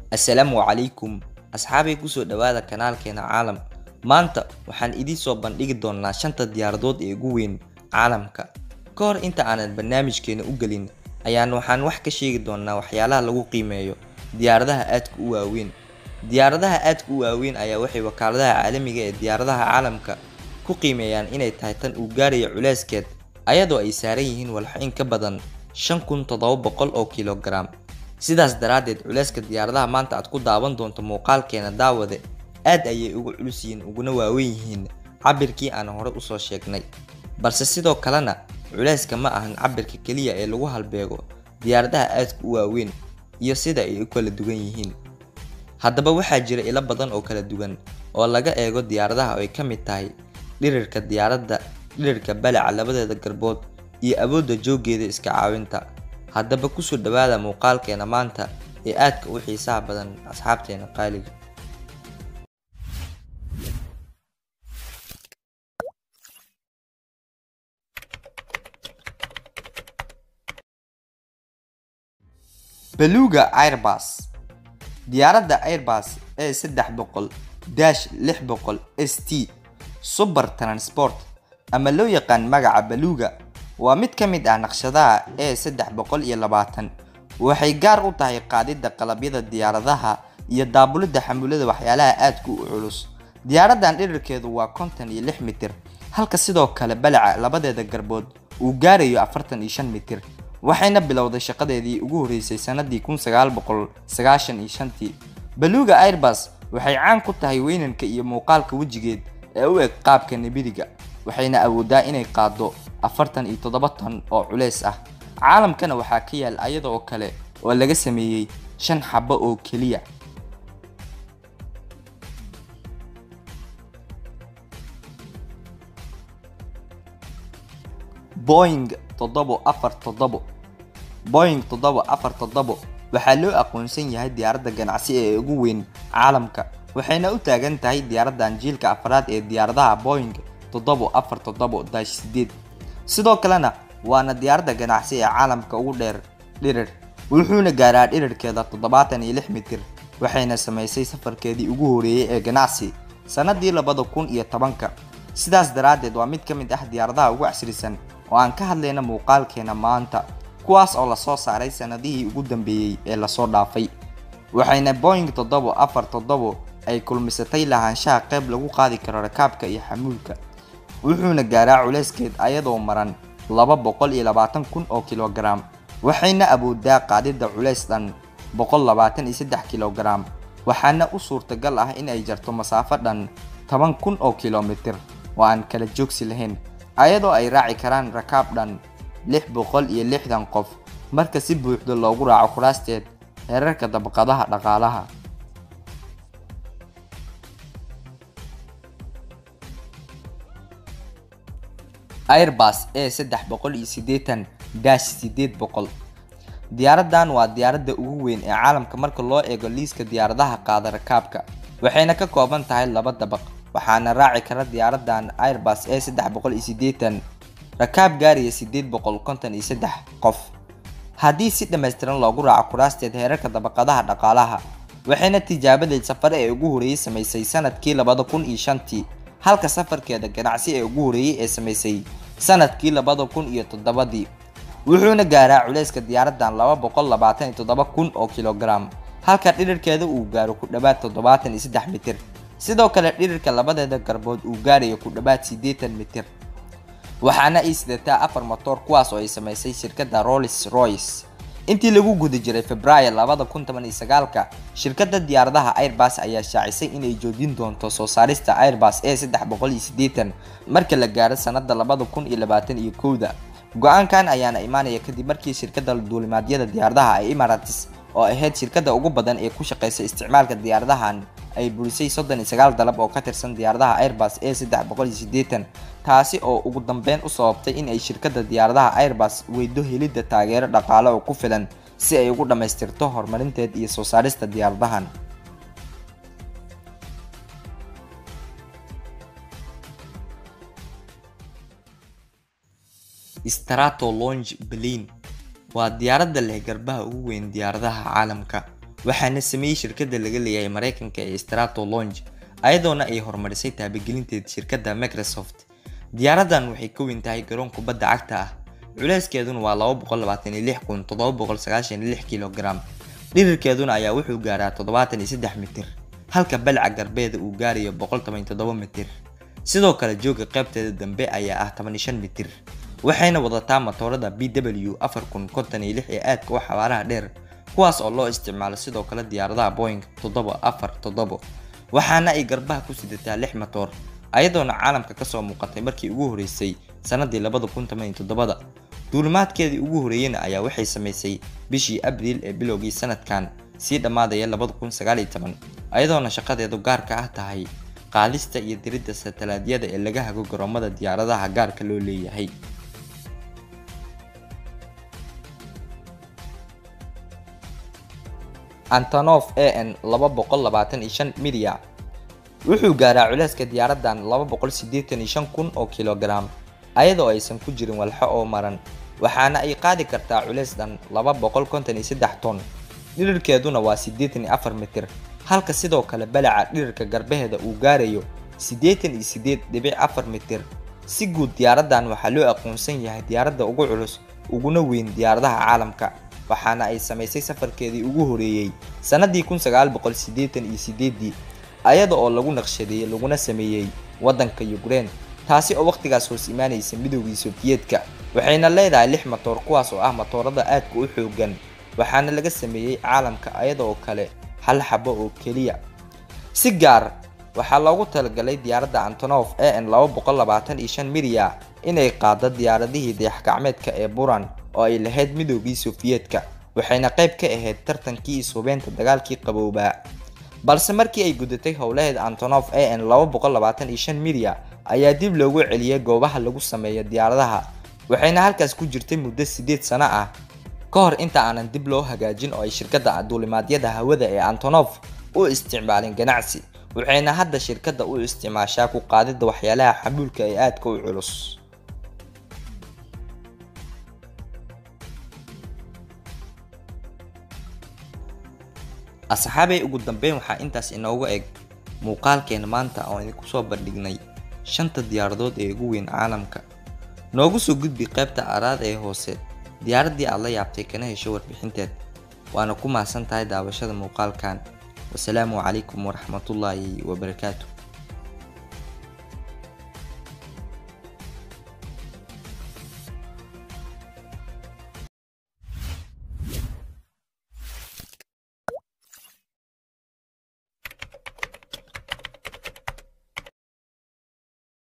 assalaamu calaykum asxaabay kusoo dhawaada kanaalkeena caalam maanta waxaan idiin soo bandhigi doonaa shanta diyaaradood ee ugu weyn caalamka ka hor inta aanan barnaamijkeena u gelin ayaan waxaan wax ka sheegi doonaa waxyaalaha lagu qiimeeyo diyaaradaha aadka u waaweyn diyaaradaha aadka u waaweyn ayaa waxay wakaaladaha caalamiga ee diyaaradaha caalamka ku qiimeeyaan inay tahay tan uu gaarayo culeyskeed ayadoo ay saaran yihiin walxo in ka badan shan kun toddoba boqol oo kilogaram sidaas daraaddeed culeyska diyaaradaha maanta aad ku daawan doonto muuqaalkeena daawade aad ayay ugu culus yihiin uguna waaweyn yihiin cabirkii aan hore usoo sheegnay balse sidoo kalena culeyska ma ahan cabirka keliya ee lagu halbeego diyaaradaha aadka u waaweyn iyo sida ay u kala duwan yihiin haddaba waxaa jira ilo badan oo kala duwan oo laga eego diyaaradaha oo ay ka mid tahay dhirirka diyaaradda dhirirka balaca labadeeda garbood iyo awoodda jooggeeda iska caawinta haddaba kusoo dhawaada muuqaalkeena maanta ee aadka u xiisaha badan asxaabteena qaaliga beluga airbus diyaaradda airbus ee saddex boqol dash lix boqol s t super transport ama loo yaqaan magaca beluga waa mid ka mid ah naqshadaha ee saddex boqol iyo labaatan waxay gaar u tahay qaadidda qalabyada diyaaradaha iyo daabulidda xamulada waxyaalaha aadka u culus diyaaraddan dhirirkeedu waa konton iyo lix mitir halka sidoo kale balaca labadeeda garbood uu gaarayo afartan iyo shan mitir waxayna bilowday shaqadeedii ugu horreysay sanadii kun sagaal boqol sagaashan iyo shantii beluga airbus waxay caan ku tahay weynanka iyo muuqaalka wejigeed ee u eg qaabka nibiriga waxayna awoodaa inay qaado afartan iyo toddoba ton oo culeys ah caalamkana waxaa ka yaal ayada oo kale oo laga sameeyey shan xabo oo keliya boing toddobo afar toddobo boing toddobo afar toddobo waxaa loo aqoonsan yahay diyaaradda ganacsi ee ugu weyn caalamka waxayna u taagan tahay diyaaraddan jiilka afraad ee diyaaradaha boing toddobo afar toddobo dash sideed sidoo kalena waana diyaaradda ganacsi ee caalamka ugu dheer dhirir wuxuuna gaaraa dhirirkeeda toddobaatan iyo lix mitir waxayna samaysay safarkeedii ugu horeeyey ee ganacsi sanadii labada kun iyo tobanka sidaas daraaddeed waa mid ka mid ah diyaaradaha ugu casrisan oo aan ka hadlayna muuqaalkeena maanta kuwaas oo lasoo saaray sanadihii ugu dambeeyey ee lasoo dhaafay waxayna boing toddobo afar toddobo ay kulmisatay lahaanshaha qayb lagu qaadi karo rakaabka iyo xamuulka wuxuuna gaaraa culeyskeed ayadoo maran laba boqol iyo labaatan kun oo kilogaram waxayna awoodaa qaadidda culeys dhan boqol labaatan iyo saddex kilogaram waxaana u suurtagal ah in ay jarto masaafo dhan toban kun oo kilomitir oo aan kala joogsi lahayn ayadoo ay raaci karaan rakaab dhan lix boqol iyo lixdan qof marka si buuxda loogu raaco kuraasteed heerarka dabaqadaha dhaqaalaha airbus ee saddex boqol iyo siddeetan dash sideed boqol diyaaraddan waa diyaaradda ugu weyn ee caalamka marka loo eego liiska diyaaradaha qaada rakaabka waxayna ka kooban tahay laba dabaq waxaana raaci kara diyaaraddan airbus ee saddex boqol iyo siddeetan rakaab gaaraya sideed boqol konton iyo saddex qof haddii si dhammaystiran loogu raaco kuraasteed heerarka dabaqadaha dhaqaalaha waxayna tijaabadeed safare ee ugu horreeyey samaysay sanadkii labada kun iyo shantii halka safarkeeda ganacsi ee ugu horreeyey ee samaysay sanadkii labada kun iyo toddobadii wuxuuna gaaraa culeyska diyaaraddan laba boqol labaatan iyo toddoba kun oo kilogaram halka dhirirkeeda uu gaaro ku dhowaad toddobaatan iyo saddex mitir sidoo kale dhirirka labadeeda garbood uu gaarayo ku dhowaad siddeetan mitir waxaana ay sidataa afar motoor kuwaas oo ay samaysay shirkadda rolls royce intii lagu guda jiray februaayo labada kun toban iyo sagaalka shirkadda diyaaradaha airbus ayaa shaacisay inay joojin doonto soo saarista airbus ee saddex boqol iyo siddeetan marka la gaaro sanada labada kun iyo labaatan iyo kowda go-aankan ayaana imaanaya kadib markii shirkadda duulimaadyada diyaaradaha ee emirates oo ahayd shirkadda ugu badan ee ku shaqeysa isticmaalka diyaaradahan ay burisay soddon iyo sagaal dalab oo ka tirsan diyaaradaha airbus ee saddex boqol iyo siddeetan taasi oo ugu dambeyn u sababtay in ay shirkadda diyaaradaha airbus weydo helidda taageero dhaqaale oo ku filan si ay ugu dhammaystirto horumarinteed iyo soo saarista diyaaradahan strato longe plane waa diyaaradda leh garbaha ugu weyn diyaaradaha caalamka waxaana sameeyey shirkadda laga leeyahay maraykanka ee strato longe ayadoona ay horumarisay taabagelinteed shirkadda microsoft diyaaradan waxay ka weyn tahay garoon kubadda cagta ah culeyskeeduna waa laba boqol labaatan iyo lix kun toddoba boqol sagaashan iyo lix kilogram dhirirkeeduna ayaa wuxuu gaaraa toddobaatan iyo saddex mitir halka balca garbeeda uu gaarayo boqol toban iyo toddoba mitir sidoo kale jooga qaybteeda dambe ayaa ah toban iyo shan mitir waxayna wadataa matoorada b w afar kun konton iyo lix ee aadka u xawaaraha dheer kuwaas oo loo isticmaalo sidoo kale diyaaradaha boing toddoba afar toddobo waxaana ay garbaha ku sidataa lix matoor ayadoona caalamka kasoo muuqatay markii ugu horeysay sanadii labada kun toban iyo toddobada duulimaadkeedii ugu horeeyena ayaa waxay samaysay bishii abriil ee bilowgii sanadkan sii dhammaadaya labada kun sagaal iyo toban ayadoona shaqadeedu gaarka ah tahay qaadista iyo diridda satalaadyada ee laga hago garoomada diyaaradaha gaarka loo leeyahay antonof a n laba boqol labaatan iyo shan milya wuxuu gaaraa culeyska diyaaradan laba boqol siddeetan iyo shan kun oo kilogaram ayadoo aysan ku jirin walxo oo maran waxaana ay qaadi kartaa culeys dhan laba boqol konton iyo saddex ton dhirirkeeduna waa siddeetan iyo afar mitir halka sidoo kale balaca dhirirka garbaheeda uu gaarayo siddeetan iyo siddeed dhibic afar mitir si guud diyaaradan waxaa loo aqoonsan yahay diyaaradda ugu culus uguna weyn diyaaradaha caalamka waxaana ay samaysay safarkeedii ugu horeeyey sannadii kun sagaal boqol siddeetan iyo siddeeddii ayada oo lagu naqshadeeyey laguna sameeyey waddanka yukrein taasi oo wakhtigaas hoos imaanaysa midoogii sofiyeetka waxayna leedahay lix matoor kuwaas oo ah matoorada aadka u xoogan waxaana laga sameeyey caalamka ayada oo kale hal xabo oo keliya si gaar waxaa loogu talagalay diyaaradda antonof a n laba boqol labaatan iyo shan milya inay qaado diyaaradihii dayax-gacmeedka ee buran oo ay lahayd midoogii sofiyeetka waxayna qayb ka ahayd tartankii ishubeynta dagaalkii qaboobaa balse markii ay gudatay howlaheed antonof a n laba boqol labaatan iyo shan milya ayaa dib loogu celiyey goobaha lagu sameeyo diyaaradaha waxayna halkaas ku jirtay muddo siddeed sano ah ka hor inta aanan dib loo hagaajin oo ay shirkadda duulimaadyada hawada ee antonof u isticmaalin ganacsi waxayna hadda shirkadda u isticmaashaa ku qaadidda waxyaalaha xamuulka ee aadka u culus asxaabay ugu dambeyn waxaa intaas inooga eg muuqaalkeena maanta oo idinku soo bandhignay shanta diyaaradood ee ugu weyn caalamka noogu soo gudbi qaybta araad ee hoose diyaaraddii aad la yaabtay kana hesho warbixinteed waana ku mahadsan tahay daawashada muuqaalkan wasalaamu calaykum waraxmatullaahi wabarakaatu